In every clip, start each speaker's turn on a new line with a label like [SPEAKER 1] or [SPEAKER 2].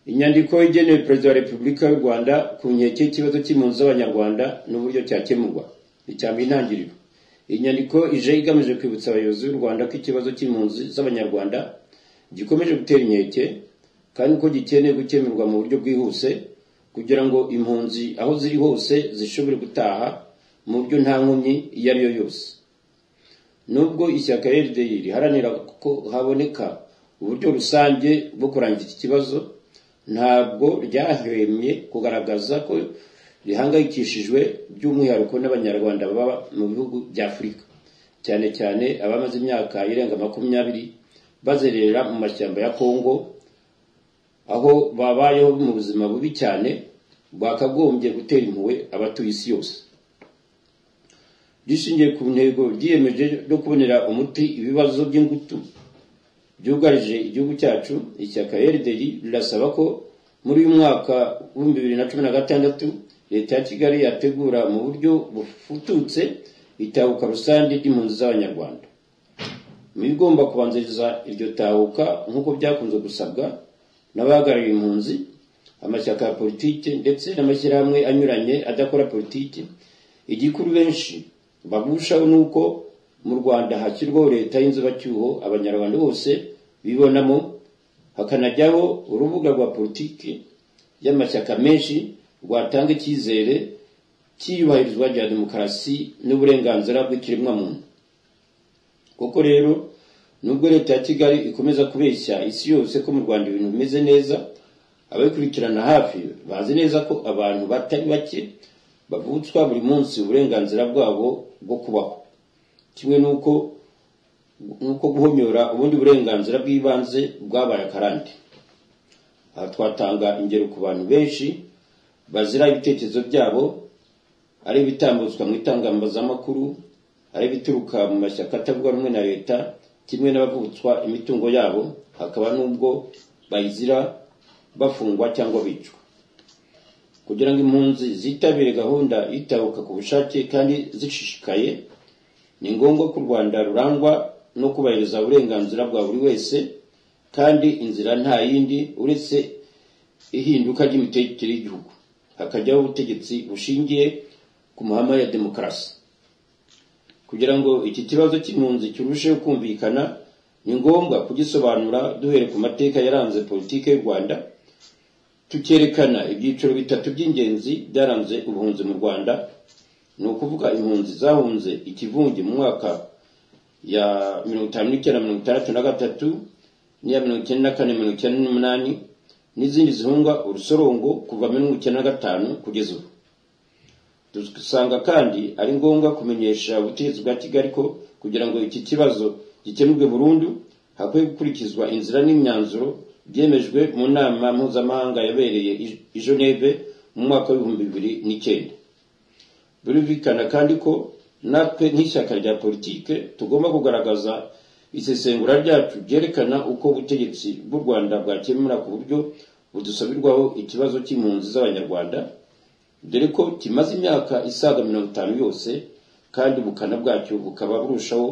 [SPEAKER 1] Inyandiko igenewe Perezida wa Repubulika y'u Rwanda ku nkeke y'ikibazo cy'impunzi z'Abanyarwanda n'uburyo cyakemurwa. Icya mbere intangiriro. Iyi nyandiko ije igamije kwibutsa abayobozi b'u Rwanda ko ikibazo cy'impunzi z'Abanyarwanda gikomeje gutera inkeke kandi ko gikeneye gukemurwa mu buryo bwihuse kugira ngo impunzi aho ziri hose zishobore gutaha mu buryo nta nkomyi iyo ari yo yose. Nubwo ishyaka RDI riharanira ko haboneka uburyo rusange bwo kurangiza iki kibazo, ntabwo ryahwemye kugaragaza ko rihangayikishijwe by'umwihariko n'abanyarwanda baba mu bihugu bya afurika cyane cyane abamaze imyaka irenga makumyabiri bazerera mu mashyamba ya kongo aho babayeho mu buzima bubi cyane bwakagombye gutera impuhwe abatuye isi yose rishingiye ku ntego ryiyemeje no kubonera umuti ibibazo by'ingutu byugarije igihugu cyacu ishyaka rdr rirasaba ko muri uyu mwaka w'ibihumbi bibiri na cumi na gatandatu leta ya kigali yategura mu buryo bufututse itahuka rusange ry'impunzi z'abanyarwanda mu bigomba kubanziriza iryo tahuka nk'uko byakunze gusabwa n'abahagarariye impunzi amashyaka ya politiki ndetse n'amashyirahamwe anyuranye adakora politiki igikuru benshi bagushaho ni uko mu rwanda hashyirwaho leta y'inzubacyuho abanyarwanda bose bibonamo hakanajyaho urubuga rwa politiki y'amashyaka menshi rwatanga icyizere cy'iyubahirizwa rya demokarasi n'uburenganzira bw'ikiremwamuntu koko rero nubwo leta ya kigali ikomeza kubeshya isi yose ko mu rwanda ibintu bimeze neza abayikurikirana hafi bazi neza ko abantu batari bake bavutswa buri munsi uburenganzira bwabo bwo kubaho kimwe n'uko nk'uko guhomyora ubundi burenganzira bw'ibanze bwabaye akarande aha twatanga ingero ku bantu benshi bazira ibitekerezo byabo ari ibitambutswa mu itangazamakuru ari ibituruka mu mashyaka atavuga rumwe na leta kimwe n'abavutswa imitungo yabo hakaba n'ubwo bayizira bafungwa cyangwa bicwa kugira ngo impunzi zitabire gahunda itahuka ku bushake kandi zishishikaye ni ngombwa ko u rwanda rurangwa no kubahiriza uburenganzira bwa buri wese kandi inzira nta yindi uretse ihinduka ry'imitekere y'igihugu hakajyaho ubutegetsi bushingiye ku mahame ya demokarasi kugira ngo iki kibazo cy'impunzi kirusheho kumvikana ni ngombwa kugisobanura duhere ku mateka yaranze politiki y'u rwanda tukerekana ibyiciro bitatu by'ingenzi byaranze ubuhunzi mu rwanda ni ukuvuga impunzi zahunze ikivunge mu mwaka ya mirongo itanu n'icyenda mirongo itandatu na gatatu n'iya mirongo icyenda na kane mirongo icyenda n'umunani n'izindi zihunga urusorongo kuva muri mirongo icyenda na gatanu kugeza ubu dusanga kandi ari ngombwa kumenyesha ubutegetsi bwa kigali ko kugira ngo iki kibazo gikemurwe burundu hakwiye gukurikizwa inzira n'imyanzuro byemejwe mu nama mpuzamahanga yabereye i geneve mu mwaka w'ibihumbi bibiri n'icyenda birumvikana kandi ko natwe nk'ishyaka rya politike tugomba kugaragaza isesengura ryacu ryerekana uko ubutegetsi bw'u rwanda bwakemura ku buryo budusabirwaho ikibazo cy'impunzi z'abanyarwanda dore ko kimaze imyaka isaga mirongo itanu yose kandi ubukana bwacyo bukaba burushaho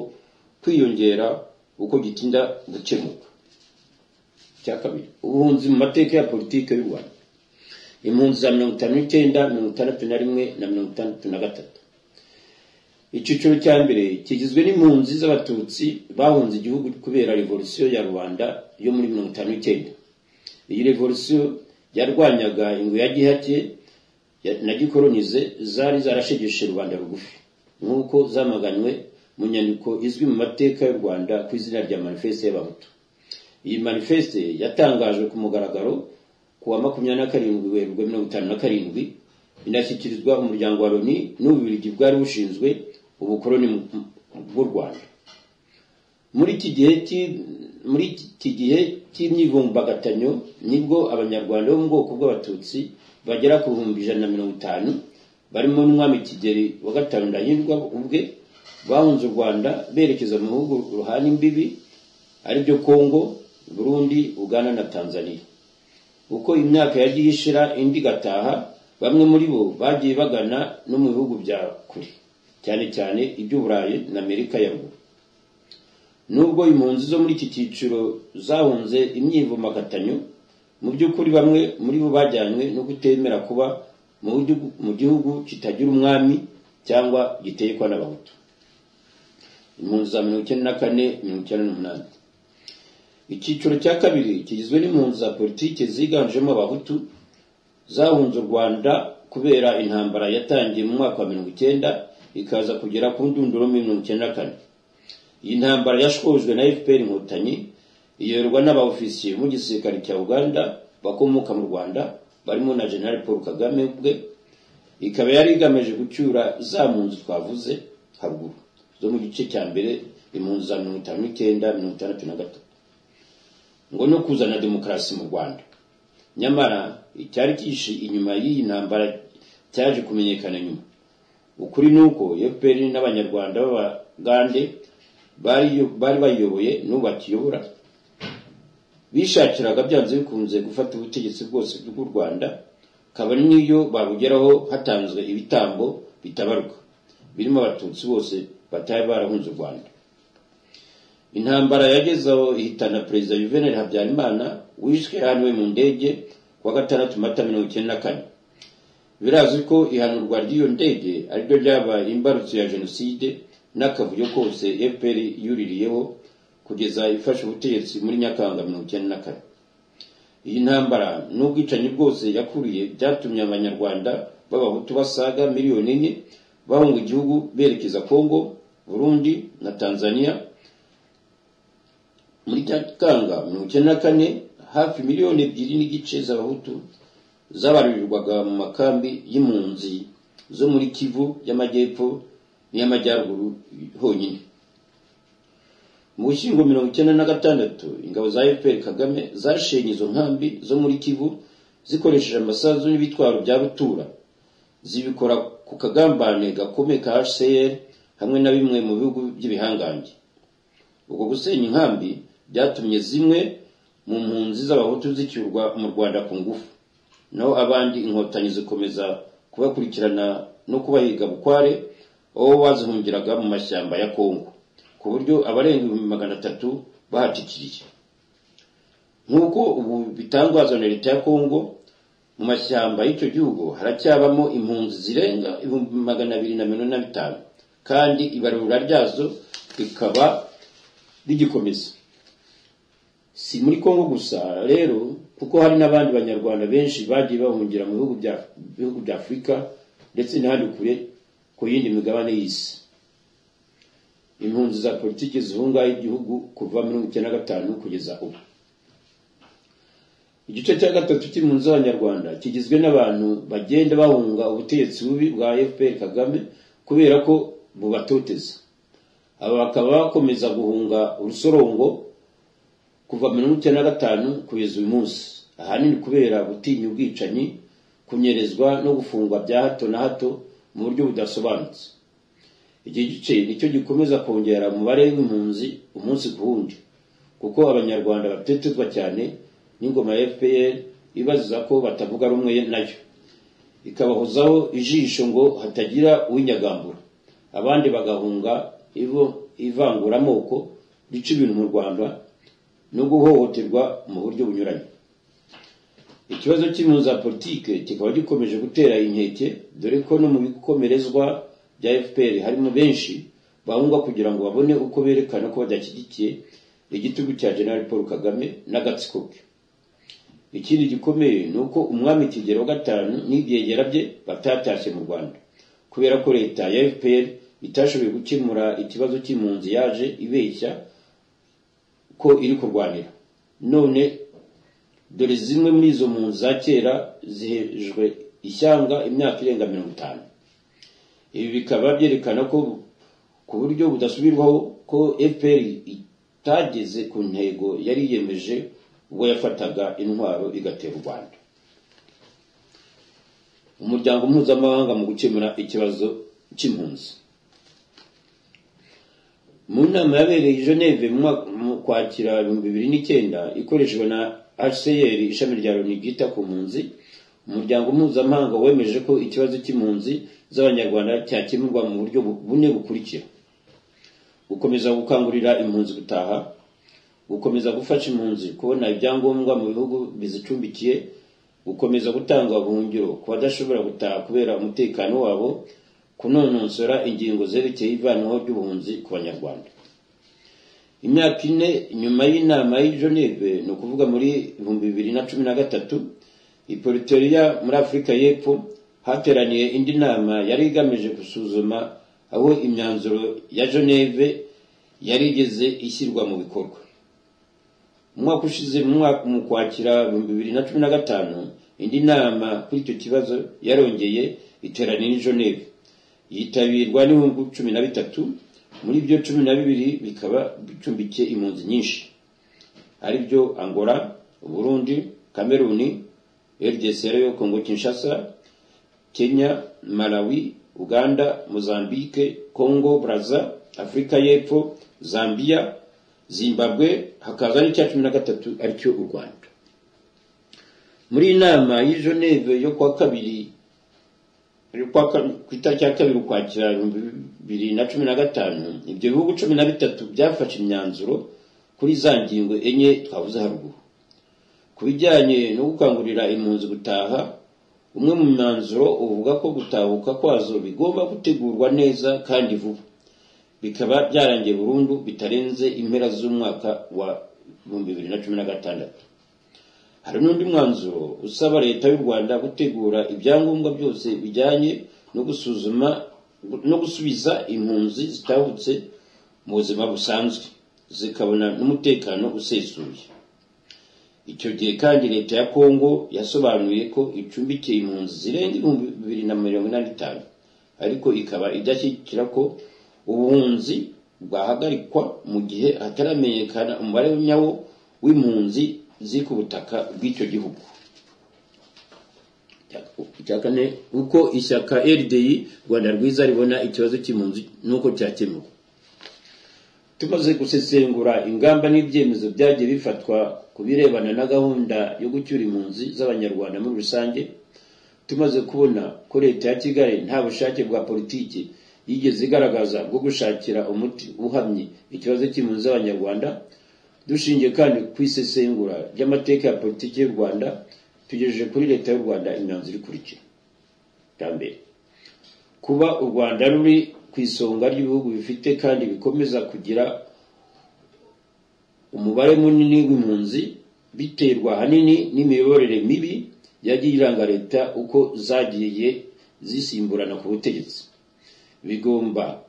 [SPEAKER 1] kwiyongera uko gitinda gukemuka icya kabiri ubuhunzi mu mateka ya politiki y'u rwanda impunzi za mirongo itanu n'icyenda mirongo itandatu na rimwe na mirongo itandatu na gatatu icyiciro cya mbere kigizwe n'impunzi z'abatutsi bahunze igihugu kubera revolisiyo ya rubanda yo muri mirongo itanu n'icyenda iyi revolisiyo yarwanyaga ingwe ya gihake na gikoronize zari zarashegeshe rubanda rugufi nk'uko zamaganywe mu nyandiko izwi mu mateka y'u rwanda ku izina rya manifeste y'abahutu iyi manifeste yatangajwe ku mugaragaro ku wa makumyabiri na karindwi werurwe mirongo itanu na karindwi inashyikirizwa umuryango wa loni n'ububirigi bwari bushinzwe ubukoroni bw'u rwanda muri iki gihe muri iki gihe cy'imyivumbagatanyo nibwo abanyarwanda bo mu bwoko bw'abatutsi bagera ku bihumbi ijana na mirongo itanu barimo n'umwami kigeri wa gatanu ndahindwa ubwe bahunze u rwanda berekeza mu bihugu ruhana imbibi aribyo kongo burundi uganda na tanzania uko imyaka yagiye ishira indi igataha bamwe muri bo bagiye bagana no mu bihugu bya kure cyane cyane iby'uburayi na amerika ya ruguru nubwo impunzi zo muri iki cyiciro zahunze imyivumbagatanyo mu by'ukuri bamwe muri bo bajyanywe no kutemera kuba mu gihugu- mu gihugu kitagira umwami cyangwa gitekwa n'abahutu impunzi za mirongo icyenda na kane mirongo icyenda n'umunani icyiciro cya kabiri kigizwe n'impunzi za politiki ziganjemo abahutu zahunze u rwanda kubera intambara yatangiye mu mwaka wa mirongo icyenda ikaza kugera ku ndunduro muri mirongo icyenda na kane iyi ntambara yashojwe na fpr inkotanyi iyoborwa n'abaofisiye mu gisirikare cya uganda bakomoka mu rwanda barimo na general paul kagame ubwe ikaba yari igamije gucyura za mpunzi twavuze haruguru zo mu gice cya mbere impunzi za mirongo itanu n'icyenda mirongo itandatu na gatatu ngo no kuzana demokarasi mu rwanda nyamara icyari kishi inyuma y'iyi ntambara cyaje kumenyekana nyuma ukuri ni uko fpr n'abanyarwanda b'abagande bari bari bayiyoboye n'ubu bakiyobora bishakiraga byanze bikunze gufata ubutegetsi bwose bw'u rwanda kabari n'iyo babugeraho hatanzwe ibitambo bitabaruka birimo abatutsi bose batari barahunze u rwanda intambara yagezeho ihitana perezida juvenal habyarimana wishwe yahanuwe mu ndege ku wa gatandatu mata mirongo icyenda na kane birazwi ko ihanurwa ry'iyo ndege ariryo ryabaye imbarutso ya jenoside n'akavuyo kose fpr yuririyeho kugeza ifashe ubutegetsi muri nyakanga mirongo icyenda na kane iyi ntambara n'ubwicanyi bwose yakuriye byatumye abanyarwanda b'abahutu basaga miliyoni enye bahunga igihugu berekeza kongo burundi na tanzania muri nyakanga mirongo icyenda na kane hafi miliyoni ebyiri n'igice z'abahutu zabarurirwaga mu makambi y'impunzi zo muri kivu y'amajyepfo n'iy'amajyaruguru honyine mu bushyingo mirongo icyenda na gatandatu ingabo za fpr kagame zashenye izo nkambi zo muri kivu zikoresheje amasazu n'ibitwaro bya rutura zibikora ku kagambane gakomeye ka hcr hamwe na bimwe mu bihugu by'ibihangange ubwo gusenya inkambi byatumye zimwe mu mpunzi z'abahutu zicyurwa mu rwanda ku ngufu naho abandi inkotanyi zikomeza kubakurikirana no kubahiga bukware aho bazihungiraga mu mashyamba ya kongo ku buryo abarenga ibihumbi magana atatu bahatikiriye nk'uko ubu bitangazwa na leta ya kongo mu mashyamba y'icyo gihugu haracyabamo impunzi zirenga ibihumbi magana abiri na mirongo ine na bitanu kandi ibarura ryazo rikaba rigikomeza si muri kongo gusa rero kuko hari n'abandi banyarwanda benshi bagiye bahungira mu bihugu bya- bihugu bya afurika ndetse n'ahandi kure ku yindi migabane y'isi impunzi za politiki zihunga igihugu kuva mirongo icyenda na gatanu kugeza ubu igice cya gatatu cy'impunzi z'abanyarwanda kigizwe n'abantu bagenda bahunga ubutegetsi bubi bwa fpr kagame kubera ko bubatoteza aba bakaba bakomeza guhunga urusorongo kuva mirongo icyenda na gatanu kugeza uyu munsi ahanini kubera gutinya ubwicanyi kunyerezwa no gufungwa bya hato na hato mu buryo budasobanutse iki gice nicyo gikomeza kongera umubare w'impunzi umunsi ku wundi kuko abanyarwanda batetezwa cyane n'ingoma ya fpr ibaziza ko batavuga rumwe nayo ikabahozaho ijisho ngo hatagira uwinyagambura abandi bagahunga ivo- ivanguramoko rica ibintu mu rwanda no guhohoterwa mu buryo bunyuranye ikibazo cy'impunzi za politike kikaba gikomeje gutera inkeke dore ko no mu bikomerezwa bya fpr harimo benshi bahunga kugira ngo babone uko berekana ko badashyigikiye igitugu cya general paul kagame n'agatsiko ke ikindi gikomeye ni uko umwami kigero wa gatanu n'ibyegera bye batatashye mu rwanda kubera ko leta ya fpr itashoboye gukemura ikibazo cy'impunzi yaje ibeshya ko iri kurwanira none dore zimwe muri izo mpunzi za kera zihejwe ishyanga imyaka irenga mirongo itanu ibi bikaba byerekana ko ku buryo budasubirwaho ko fpr itageze ku ntego yari yiyemeje ubwo yafataga intwaro igatera u rwanda umuryango mpuzamahanga mu gukemura ikibazo cy'impunzi mu nama yabereye i geneve mu mwaka- mu kwakira ibihumbi bibiri n'icyenda ikoreshwa na hcr ishami rya loni ryita ku mpunzi umuryango mpuzamahanga wemeje ko ikibazo cy'impunzi z'abanyarwanda cyakemurwa mu buryo bu- bune bukurikira gukomeza gukangurira impunzi gutaha gukomeza gufasha impunzi kubona ibyangombwa mu bihugu bizicumbikiye gukomeza gutanga ubuhungiro ku badashobora gutaha kubera umutekano wabo kunonosora ingingo zerekeye ivanaho ry'ubuhunzi ku banyarwanda imyaka ine nyuma y'inama y'i Geneve ni ukuvuga muri ibihumbi bibiri na cumi na gatatu iporiteria muri afurika y'epfo hateraniye indi nama yari igamije gusuzuma aho imyanzuro ya Geneve yari igeze ishyirwa mu bikorwa umwaka ushize mu mwaka- mu kwakira ibihumbi bibiri na cumi na gatanu indi nama kuri icyo kibazo yarongeye iteraniye i Geneve yitabirwa n'ibihumbi cumi na bitatu muri byo cumi na bibiri bikaba bicumbikiye impunzi nyinshi ari byo angola uburundi kameruni rdc yo kongo kinshasa kenya malawi uganda mozambique congo braza afurika y'epfo zambia zimbabwe hakaza n'icya cumi na gatatu aricyo u rwanda muri iyi nama y'i geneve yo kuwa kabiri ari kwa ka- ku itariki ya kabiri ukwakira ibihumbi bibiri na cumi na gatanu ibyo bihugu cumi na bitatu byafashe imyanzuro kuri za ngingo enye twavuze haruguru ku bijyanye no gukangurira impunzi gutaha umwe mu myanzuro uvuga ko gutahuka kwazo bigomba gutegurwa neza kandi vuba bikaba byarangiye burundu bitarenze impera z'umwaka wa ibihumbi bibiri na cumi na gatandatu hari n'undi mwanzuro usaba leta y'u rwanda gutegura ibyangombwa byose bijyanye no gusuzuma no gusubiza impunzi zitahutse mu buzima busanzwe zikabona n'umutekano usesuye icyo gihe kandi leta ya kongo yasobanuye ko icumbikiye impunzi zirenga ibihumbi bibiri na mirongo inani n'itanu ariko ikaba idashyigikira ko ubuhunzi bwahagarikwa mu gihe hataramenyekana umubare nyawo w'impunzi ziri ku butaka bw'icyo gihugu icya kane uko ishyaka rdi rwanda rwiza ribona ikibazo cy'impunzi n'uko cyakemuwe tumaze gusesengura ingamba n'ibyemezo byagiye bifatwa ku birebana na gahunda yo gucyura impunzi z'abanyarwanda muri rusange tumaze kubona ko leta ya kigali nta bushake bwa politiki yigeze igaragaza bwo gushakira umuti uhamye ikibazo cy'impunzi z'abanyarwanda dushingiye kandi ku isesengura ry'amateka ya politiki y'u rwanda tugejeje kuri leta y'u rwanda imyanzuro ikurikira bwa mbere kuba u rwanda ruri ku isonga ry'ibihugu bifite kandi bikomeza kugira umubare munini w'impunzi biterwa ahanini n'imiyoborere mibi yagiye iranga leta uko zagiye zisimburana ku butegetsi bigomba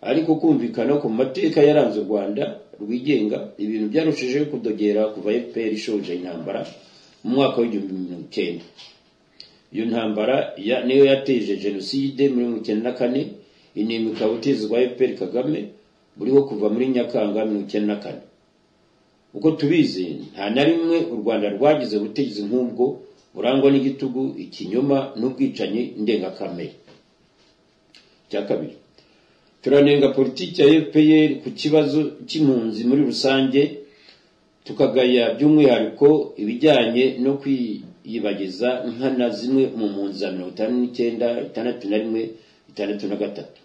[SPEAKER 1] ariko kumvikana ku mateka yaranze u rwanda rwigenga ibintu byarushijeho kudogera kuva fpr ishoje intambara mu mwaka w'igihumbi mirongo icyenda iyo ntambara ya- niyo yateje jenoside muri mirongo icyenda na kane inema ikaba itezwa fpr kagame buriho kuva muri nyakanga mirongo icyenda na kane uko tubizi nta na rimwe u rwanda rwagize ubutegetsi nk'ubwo burangwa n'igitugu ikinyoma n'ubwicanyi ndengakamere cya kabiri turanenga politiki ya fpr ku kibazo cy'impunzi muri rusange tukagaya by'umwihariko ibijyanye no kwiyibagiza nkana zimwe mu mpunzi za mirongo itanu n'icyenda itandatu na rimwe itandatu na gatatu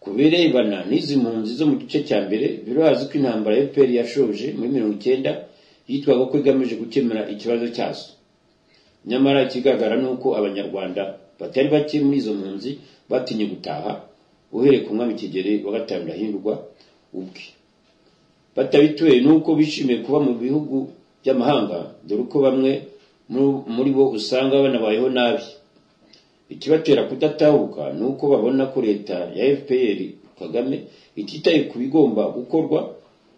[SPEAKER 1] ku birebana n'izi mpunzi zo mu gice cya mbere birazwi ko intambara ya fpr yashoje muri mirongo icyenda yitwaga ko igamije gukemura ikibazo cyazo nyamara ikigaragara ni uko abanyarwanda batari bake muri izo mpunzi batinye gutaha uhereye ku mwami kigeri wa gatanu ndahindurwa ubwe batabituye n'uko bishimiye kuba mu bihugu by'amahanga dore ko bamwe mu- muri bo usanga banabayeho nabi ikibatera kudatahuka ni uko babona ko leta ya fpr kagame ititaye ku bigomba gukorwa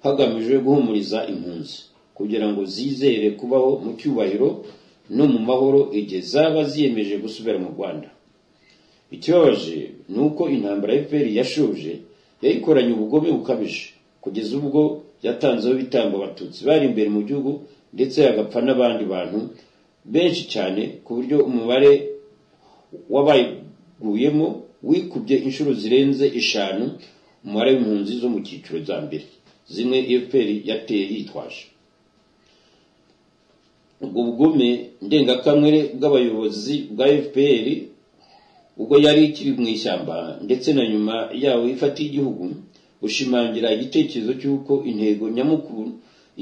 [SPEAKER 1] hagamijwe guhumuriza impunzi kugira ngo zizere kubaho mu cyubahiro no mu mahoro igihe zaba ziyemeje gusubira mu rwanda ikibabaje ni uko intambara ya fpr yashoje yayikoranye ubugome bukabije kugeza ubwo yatanzeho ibitambo abatutsi bari imbere mu gihugu ndetse hagapfa n'abandi bantu benshi cyane ku buryo umubare w'abayiguyemo wikubye inshuro zirenze eshanu umubare w'impunzi zo mu cyiciro cya mbere zimwe fpr yateye yitwaje ubwo bugome ndengakamere bw'abayobozi bwa fpr ubwo yari ikiri mu ishyamba ndetse na nyuma yawo ifatiye igihugu ushimangira igitekerezo cy'uko intego nyamukuru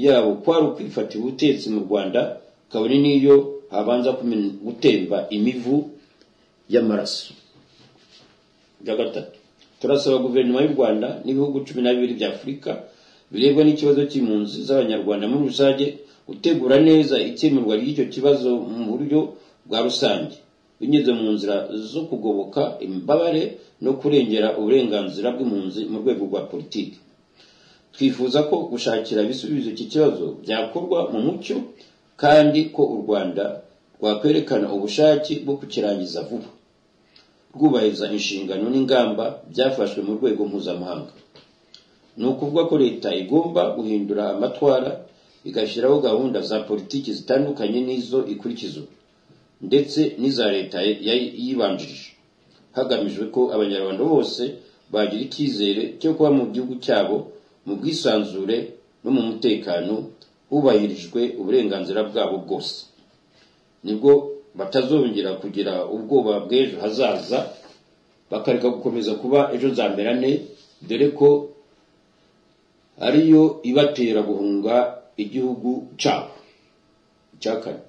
[SPEAKER 1] yabo kwari ukwifatira ubutetsi mu rwanda kabone n'iyo habanza kumena- gutemba imivu y'amaraso bya gatatu turasaba guverinoma y'u rwanda n'ibihugu cumi na bibiri bya afurika birebwa n'ikibazo cy'impunzi z'abanyarwanda muri rusange gutegura neza ikemurwa ry'icyo kibazo mu buryo bwa rusange binyuze mu nzira zo kugoboka imbabare no kurengera uburenganzira bw'impunzi mu rwego rwa politiki twifuza ko gushakira ibisubizo iki kibazo byakorwa mu mucyo kandi ko u rwanda rwakwerekana ubushake bwo kukirangiza vuba rwubahiriza inshingano n'ingamba byafashwe mu rwego mpuzamahanga ni ukuvuga ko leta igomba guhindura amatwara igashyiraho gahunda za politiki zitandukanye n'izo ikurikizwa ndetse n'iza leta yari yibanjirije hagamijwe ko abanyarwanda bose bagira icyizere cyo kuba mu gihugu cyabo mu bwisanzure no mu mutekano hubahirijwe uburenganzira bwabo bwose nibwo batazongera kugira ubwoba bw'ejo hazaza bakareka gukomeza kuba ejo zamberane dore ko ariyo ibatera guhunga igihugu cyabo icya kane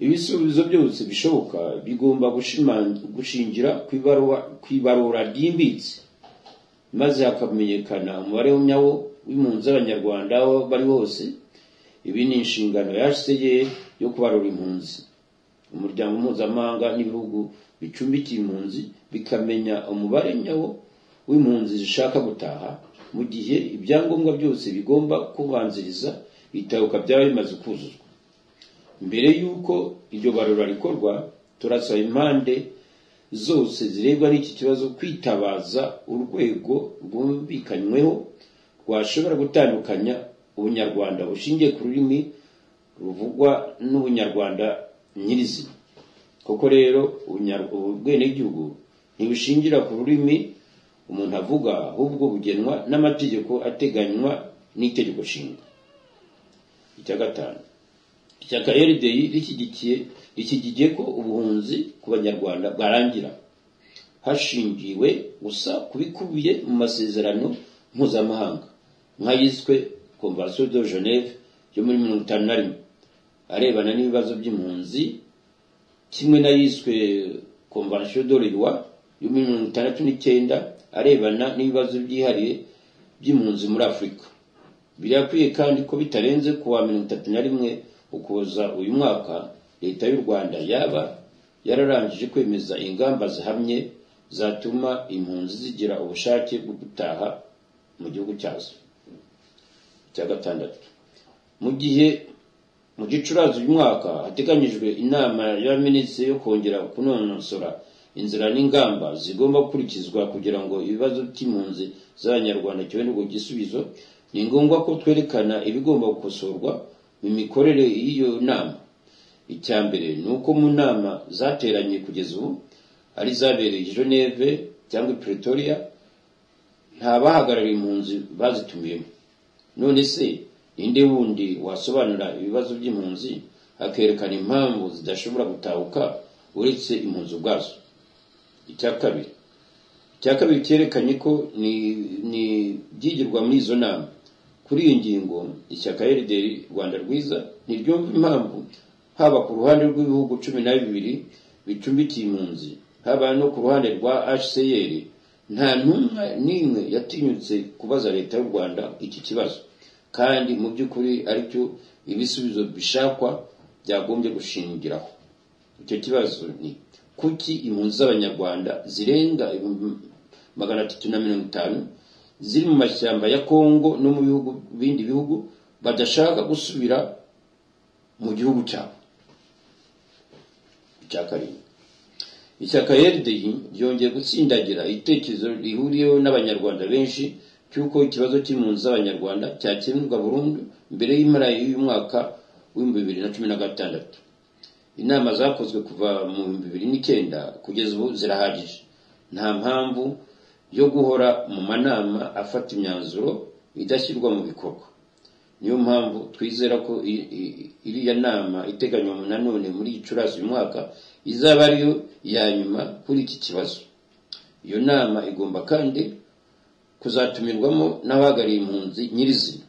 [SPEAKER 1] ibisubizo byose bishoboka bigomba gushima- gushingira ku ibarura- ku ibarura ryimbitse maze hakamenyekana umubare nyawo w'impunzi z'abanyarwanda aho bari hose ibi ni inshingano yaseye yo kubarura impunzi umuryango mpuzamahanga n'ibihugu bicumbikiye impunzi bikamenya umubare nyawo w'impunzi zishaka gutaha mu gihe ibyangombwa byose bigomba kubanziriza itahuka byaba bimaze kuzuzwa mbere y'uko iryo barura rikorwa turasaba impande zose zirebwa n'iki kibazo kwitabaza urwego rwumvikanyweho rwashobora gutandukanya ubunyarwanda bushingiye ku rurimi ruvugwa n'ubunyarwanda nyirizina koko rero ubunyar- ubwenegihugu ntibushingira ku rurimi umuntu avuga ahubwo bugenwa n'amategeko ateganywa n'itegeko nshinga icya gatanu ishyaka rdi rishyigikiye rishyigikiye ko ubuhunzi ku banyarwanda bwarangira hashingiwe gusa ku bikubiye mu masezerano mpuzamahanga nk'ayiswe convention de geneve yo muri mirongo itanu na rimwe arebana n'ibibazo by'impunzi kimwe n'ayiswe convention de l'Oiwa yo muri mirongo itandatu n'icyenda arebana n'ibibazo byihariye by'impunzi muri afurika birakwiye kandi ko bitarenze ku wa mirongo itatu na rimwe ukuboza uyu mwaka leta y'u rwanda yaba yararangije kwemeza ingamba zihamye zatuma impunzi zigira ubushake bwo gutaha mu gihugu cyazo cya gatandatu mu gihe mu gicurasi uyu mwaka hateganyijwe inama y'abaminisitiri yo kongera kunonosora inzira n'ingamba zigomba gukurikizwa kugira ngo ibibazo by'impunzi z'abanyarwanda kibonerwe igisubizo ni ngombwa ko twerekana ibigomba gukosorwa mu mikorere y'iyo nama icya mbere ni uko mu nama zateranye kugeza ubu ari izabereye i geneve cyangwa i pretoria nta bahagarariye impunzi bazitumiyemo none se ninde wundi wasobanura ibibazo by'impunzi akerekana impamvu zidashobora gutahuka uretse impunzi ubwazo icya kabiri icya kabiri cyerekanye ko ni- ni byigirwa muri izo nama kuri iyi ngingo ishyaka rdr rwanda rwiza ntiryumva impamvu haba ku ruhande rw'ibihugu cumi na bibiri bicumbikiye impunzi haba no ku ruhande rwa hcr nta ntumwa n'imwe yatinyutse kubaza leta y'u rwanda iki kibazo kandi mu by'ukuri aricyo ibisubizo bishakwa byagombye gushingiraho icyo kibazo ni kuki impunzi z'abanyarwanda zirenga ibihumbi magana atatu na mirongo itanu ziri mu mashyamba ya kongo no mu bihugu bindi bihugu badashaka gusubira mu gihugu cyabo icya karindwi ishyaka rdi ryongeye gutsindagira igitekerezo rihuriyeho n'abanyarwanda benshi cy'uko ikibazo cy'impunzi z'abanyarwanda cyakemurwa burundu mbere y'impera y'uyu mwaka w'ibihumbi bibiri na cumi na gatandatu inama zakozwe kuva mu bihumbi bibiri n'icyenda kugeza ubu zirahagije nta mpamvu yo guhora mu manama afata imyanzuro idashyirwa mu bikorwa niyo mpamvu twizera ko i- i- iriya nama iteganywa mu nanone muri gicurasi uyu mwaka izaba ariyo ya nyuma kuri iki kibazo iyo nama igomba kandi kuzatumirwamo n'abahagariye impunzi nyirizina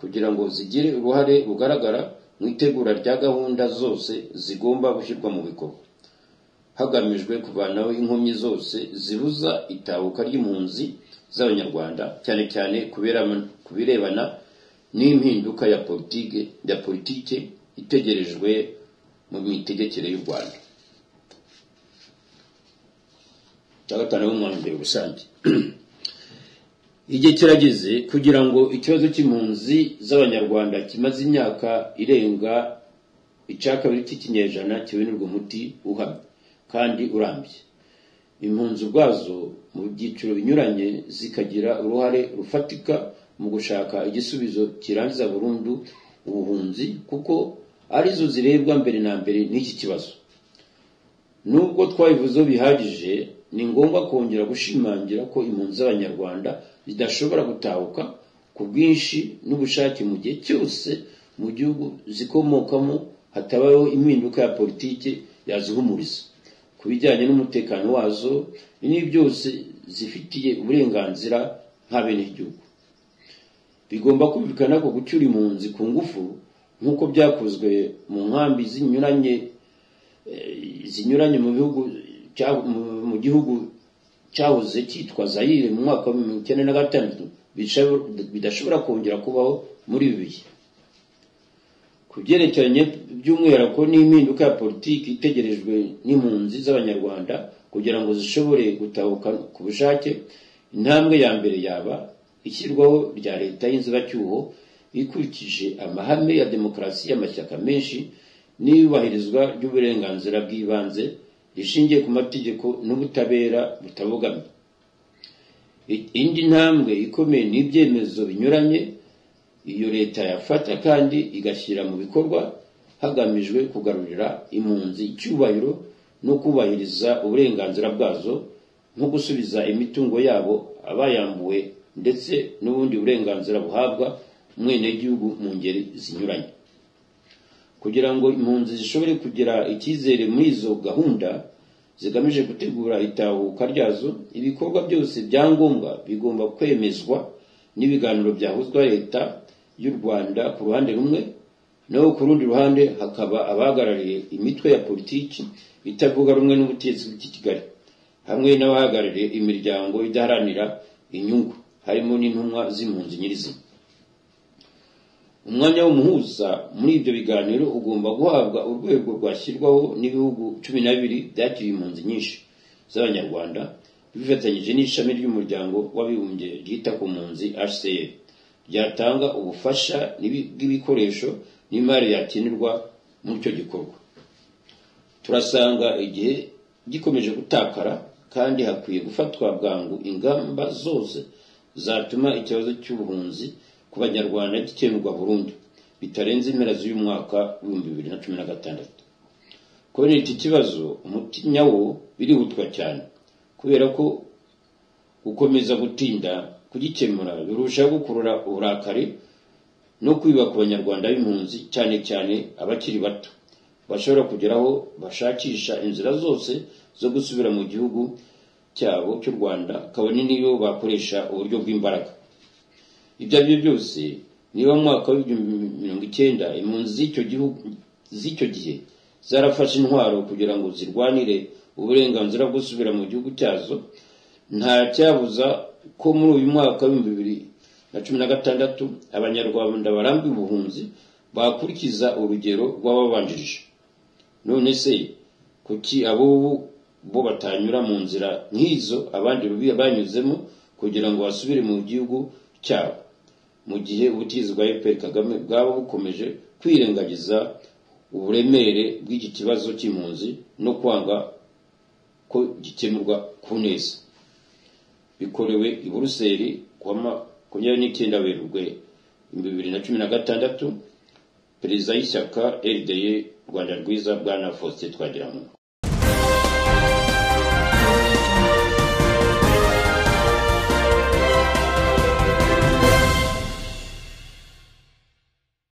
[SPEAKER 1] kugira ngo zigire uruhare rugaragara mu itegura rya gahunda zose zigomba gushyirwa mu bikorwa hagamijwe kuvanaho inkomyi zose zibuza itahuka ry'impunzi z'abanyarwanda cyane cyane kubera- ku birebana n'impinduka ya politike ya politike itegerejwe mu mitegekere y'u rwanda cya gatanu w'umwanzuro rusange igihe kirageze kugira ngo ikibazo cy'impunzi z'abanyarwanda kimaze imyaka irenga icya kabiri cy'ikinyejana kibonerwa umuti uhamye kandi urambye impunzi ubwazo mu byiciro binyuranye zikagira uruhare rufatika mu gushaka igisubizo kirangiza burundu ubuhunzi kuko arizo zirebwa mbere na mbere n'iki kibazo nubwo twabivuzeho bihagije ni ngombwa kongera gushimangira ko impunzi z'abanyarwanda zidashobora gutahuka ku bwinshi n'ubushake mu gihe cyose mu gihugu zikomokamo hatabayeho impinduka ya politiki yazihumuriza ku bijyanye n'umutekano wazo ni byose zifitiye uburenganzira nka bene igihugu bigomba kumvikana ko gucyura impunzi ku ngufu nk'uko byakozwe mu nkambi zinyuranye zinyuranye mu bihugu cya- mu- mu gihugu cyahoze cyitwa zayire mu mwaka wa mirongo icyenda na gatandatu bisha- bidashobora kongera kubaho muri ibi bihe ku byerekeranye by'umwihariko n'impinduka ya politiki itegerejwe n'impunzi z'abanyarwanda kugira ngo zishobore gutahuka ku bushake intambwe ya mbere yaba ishyirwaho rya leta y'inzibacyuho ikurikije amahame ya demokarasi y'amashyaka menshi n'iyubahirizwa ry'uburenganzira bw'ibanze rishingiye ku mategeko n'ubutabera butabogamye I- indi ntambwe ikomeye ni ibyemezo binyuranye iyo leta yafata kandi igashyira mu bikorwa hagamijwe kugarurira impunzi icyubahiro no kubahiriza uburenganzira bwazo nko gusubiza imitungo yabo abayambuwe ndetse n'ubundi burenganzira buhabwa umwenegihugu mu ngeri zinyuranye kugira ngo impunzi zishobore kugira icyizere muri izo gahunda zigamije gutegura itahuka ryazo ibikorwa byose bya ngombwa bigomba kwemezwa n'ibiganiro byahuzwa leta y'u rwanda ku ruhande rumwe naho ku rundi ruhande hakaba abahagarariye imitwe ya politiki itavuga rumwe n'ubutegetsi bw'i kigali hamwe n'abahagarariye imiryango idaharanira inyungu harimo n'intumwa z'impunzi nyirizina umwanya w'umuhuza muri ibyo biganiro ugomba guhabwa urwego rwashyirwaho n'ibihugu cumi na bibiri byakiriye impunzi nyinshi z'abanyarwanda bifatanyije n'ishami ry'umuryango w'abibumbye ryita ku mpunzi hcr ryatanga ubufasha n'ibi- bw'ibikoresho n'imari yakenerwa muri icyo gikorwa turasanga igihe gikomeje gutakara kandi hakwiye gufatwa bwangu ingamba zose zatuma ikibazo cy'ubuhunzi ku banyarwanda gikemurwa burundu bitarenze impera z'uyu mwaka w'ibihumbi bibiri na cumi na gatandatu kubera iki kibazo umuti nyawo birihutwa cyane kubera ko gukomeza gutinda kugikemura birushaho gukurura uburakari no kwiba ku banyarwanda b'impunzi cyane cyane abakiri bato bashobora kugeraho bashakisha inzira zose zo gusubira mu gihugu cyabo cy'u rwanda kabone n'iyo bakoresha uburyo bw'imbaraga ibyo ari byo byose niba mu mwaka w'ibihumbi mirongo icyenda impunzi z'icyo gihugu z'icyo gihe zarafashe intwaro kugira ngo zirwanire uburenganzira bwo gusubira mu gihugu cyazo nta cyabuza ko muri uyu mwaka w'ibihumbi bibiri na cumi na gatandatu abanyarwanda barambiwe ubuhunzi bakurikiza urugero rw'ababanjirije none se kuki ab'ubu bo batanyura mu nzira nk'izo abandi banyuzemo kugira ngo basubire mu gihugu cyabo mu gihe ubutegetsi bwa fpr kagame bwaba bukomeje kwirengagiza uburemere bw'iki kibazo cy'impunzi no kwanga ko gikemurwa ku neza bikorewe i buruseli ku wa makumyabiri n'icyenda werurwe ibihumbi bibiri na cumi na gatandatu perezida y'ishyaka rda rwanda rwiza bwana faustin twagiramungu